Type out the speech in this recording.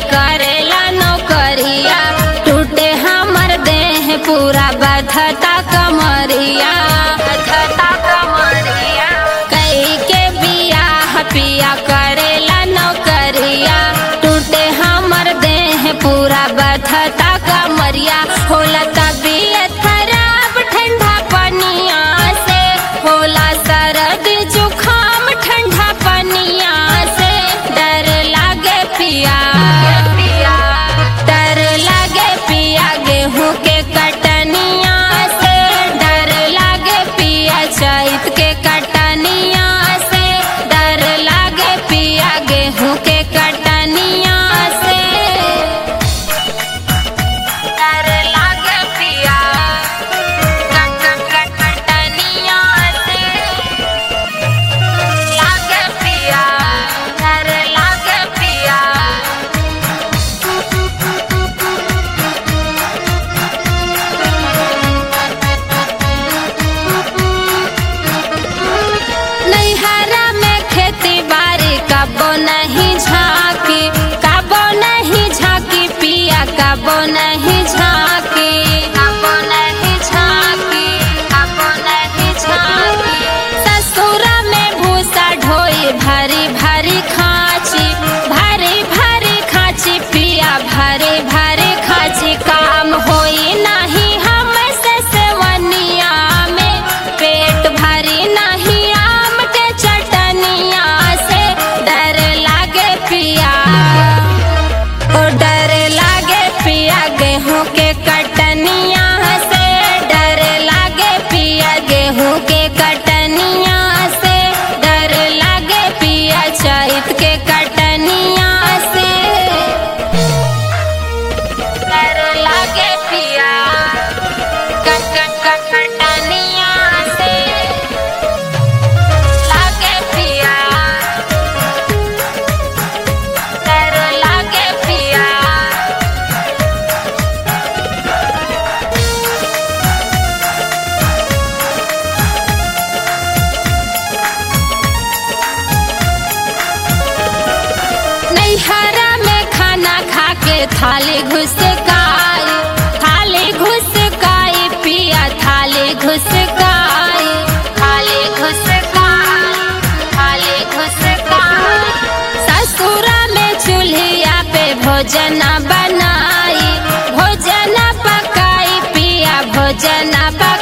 करेला नौकरिया टूटे हमर देह पूरा बधता कमरिया बधता कमरिया कई के बियाह पिया करेला नौकरिया टूटे हमर देह पूरा बधता कमरिया होला तबीयत खराब ठंडा पनिया से होला सरद जुखाम ठंडा पनिया से डर लागे पिया डर लागे पिया गेहूं के कटनिया से डर लागे पिया चैत के कटनिया से डर लागे पिया गेहूं के कटनिया से डर लागे पिया कट कट कटनिया से लागे पिया डर लागे पिया नैहरा में खेती बाड़ी कबो नहीं झांकी कबो नहीं झांकी पिया कबो नहीं झांकी कबो नहीं झांकी कबो नहीं झांकी ससुरा में भूसा ढोई भरी भरी खाची भरी भरी खाची पिया भरी भरी खाची काम होई नहीं हम से सेवनिया में पेट भरी नहीं आम के चटनिया से डर लागे पिया ओ डर लागे पिया गेहूं के कटनिया से डर लागे पिया गेहूं के कटनिया से डर लागे पिया चैत के कटनिया से डर लागे पिया कट कट कट कटनिया से लागे पिया डर लागे पिया नैहरा में खाना खा के थाली घुसकाई थाली घुसकाई पिया थाली घुसकाई थाली घुसकाई थाली घुसकाई ससुरा में चूल्हिया पे भोजन बनाई भोजन पकाई पिया भोजन पकाई